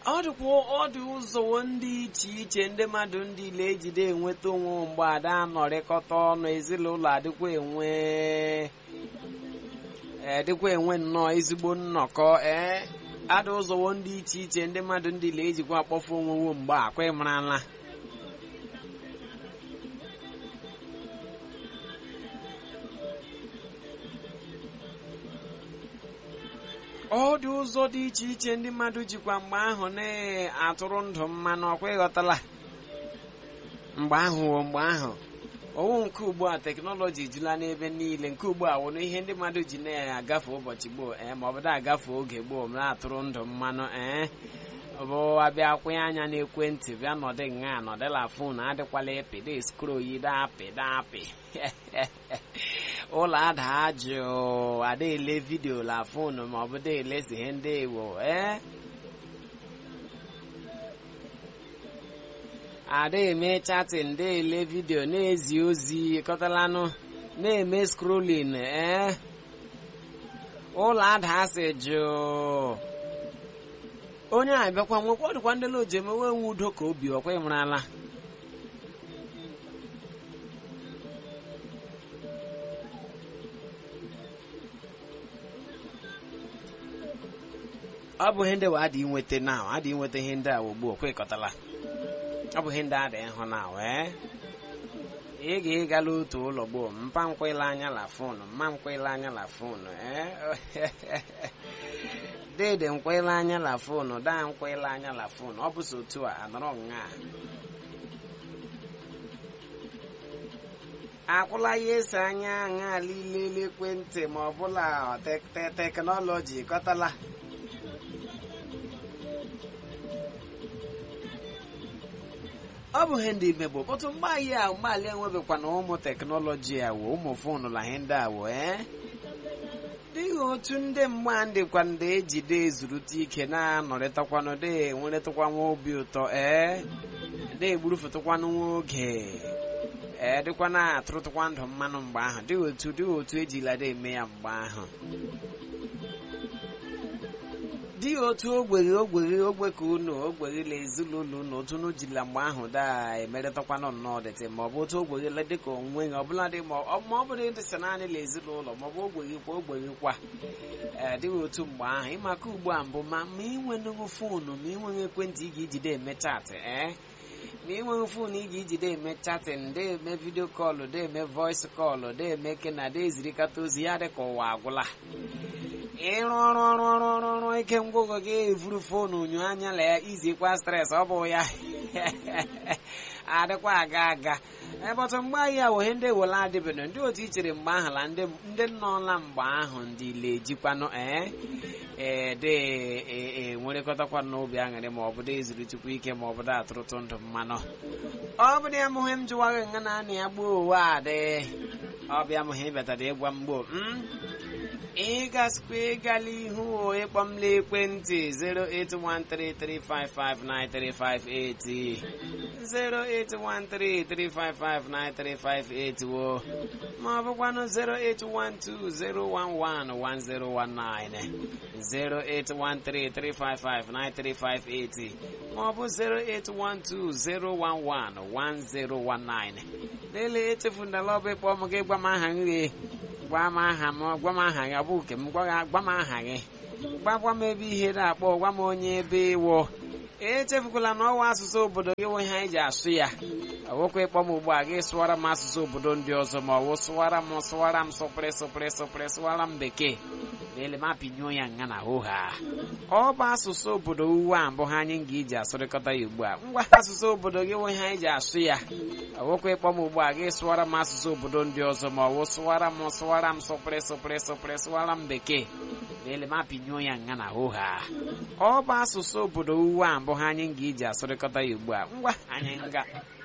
ọ dịkwa ọ dị ụzọ ndị iche iche ndị mmadụ ndị ile ejide enweta onwe mgbe ada anọrịkọta ọnụ ezinụlọ adịkwa enwe adịkwa enwe nnọọ ezigbo nnọkọ ee adị ụzọwo ndị iche iche ndị mmadụ ndị ile ejikwa akpọfu onwewo mgbe akwa ịmarala ọ dị ụzọ dị iche iche ndị mmadụ jikwa mgbe ahụ na-atụrụ ndụ mmanụ ọkwa ịghọtala mgbe ahụ wo mgbe ahụ owu nke ugbu a teknọlọji ejula n'ebe niile nke ugbu a wụrụ ihe ndị mmadụ ji na-agafe ụbọchị gboo ee ma ọ bụ na-agafe oge gboo na-atụrụ ndụ mmanụ ee bụ abịa kwụnye anya n'ekwentị bịa nọdị nga nọdịla fon adịkwala epide skroyi dapị dapị ụlọ ada jụụ ada ele vidio la fon ma ọ bụ da elezi ihe ndị ewo ee ada eme chatin da ele vidio na-ezi ozi kọtalanụ na-eme skrolin ee ụlọ ada asị jụụ onye a bịakwa nwekwa ọ dịkwa ndị loji emewe nwe udo ka obi ọkwa ịmarala ọ bụ ihe ndị wa adị inweta na adị inweta ihe ndị a ugbu okwe ịkọtala ọ bụ ihe ndị adị ịhụ na wee ị ga-ịgala otu ụlọ gboo mpa nkwela anya la fonu mma nkwela anya la fonu ee dede nkwela anya la fonu daa nkwela anya la fonu ọ bụzi otu a anọrọ nga akwụla ya ese anya aṅa ilele ekwentị ma ọ bụla teknọlọji kọtala ọ bụ ihe ndị imegbo kpọtụ mgbe anyị a mgbalị enwebekwa na ụmụ teknọlọji a wo ụmụ fonu la ihe ndị a wo ee dịghị otu ndị mgba ndịkwa ndị ejide ezurute ike na-anọrịtakwanụ dị enweretụkwanwa obi ụtọ ee dị egburufụtụkwanụ nwa oge ee dịkwa na-atụrụtụkwa ndụ mmanụ mgbe ahụ dịghị otu dịghị otu ejila dị eme ya mgbe ahụ dịghị otu ogbere ogbere ogbe ka unu ogberela ezinụlọ unu otu unu jila mgbe ahụ daa emerịtakwanụ nnọọ dịtị ma ọ bụ otu ogberela dịka onwe ya ọbụla dị ma ọ bụrụ ịdịsa naanị la ezinụlọ ma ọ bụ ogbeghịkwa ogbeghịkwa ee dịghị otu mgbe ahụ ịmaka ugbu a mbụ ma ma inwenụghị foonu ma inweghị ekwentị ị ga-ejide eme chaatị ee ma inweghị foonu ị ga-ejide eme chatin de eme vidio kọlụ de eme voice kọlụ de eme kena de ezirikata ozi ya dị ka ụwa agwụla ịrụ ọrụ ọrụ ọrụ ọrụ ọrụ ike ngwụgwọ gị evuru foonu nyo anya la ya izikwa stres ọ bụ ya adịkwa aga aga ebọtụ mgbe anyị a wohe ndị wele adịbedo ndị otu ichere mgbe ahụ la ndị nọọla mgbe ahụ ndị ile ejikwanụ ee ee de enwerekọtakwa n'obi aṅụrị ma ọ bụ ezuritukwa ike ma ọ bụ atụrụtụ ndụ mmanụ ọ bụ ya mụhe m jụwaghị nga na anị ya gbuo ụwa adị ọbịa mụhe ịbatara ịgwa m gboo ị gasikwa ịgala ihu ịkpọ m n'ekwentị 08133559358 08133559358 wo ma ọ bụkwanụ 08120111019 08133559358 ma ọ bụ 08120111019 lelee echefundala ọbụ ịkpọ m gị gwa m aha nri gwa m aha m gwa m aha gị ọ bụ nke m gwa m aha gị gwagwa m ebe ihe na-akpọ gwa m onye ebe ịwụ echefukwala na ọwa asụsụ obodo gị nwe ihe anyị ji asụ ya ọwụkwa ịkpọ m ugbu a gị sụwara m asụsụ obodo ndị ọzọ ma ọ wụ sụwara m sụwara m sụpịrị sụpịrị sụpịrị sụwara m bekee leele m apịnyụọ ya nga na hụha ọ bụ asụsụ obodo uwe a mbụ ha anyị ga-eji asụrịkọta ya ugbu a ngwa asụsụ obodo gị nwe ihe anyị ji asụ ya ọwụkwa ịkpọ m ugbu a gị sụwara m asụsụ obodo ndị ọzọ ma ọ wụ sụwara m sụwara m sụpịrị sụpịrị sụpịrị sụwara m bekee leele m apịnyụọ ya nga na hụha ọ bụ asụsụ obodo uwe a mbụ ha anyị ga-eji asụrịkọta ya ugbu a ngwa anyị nga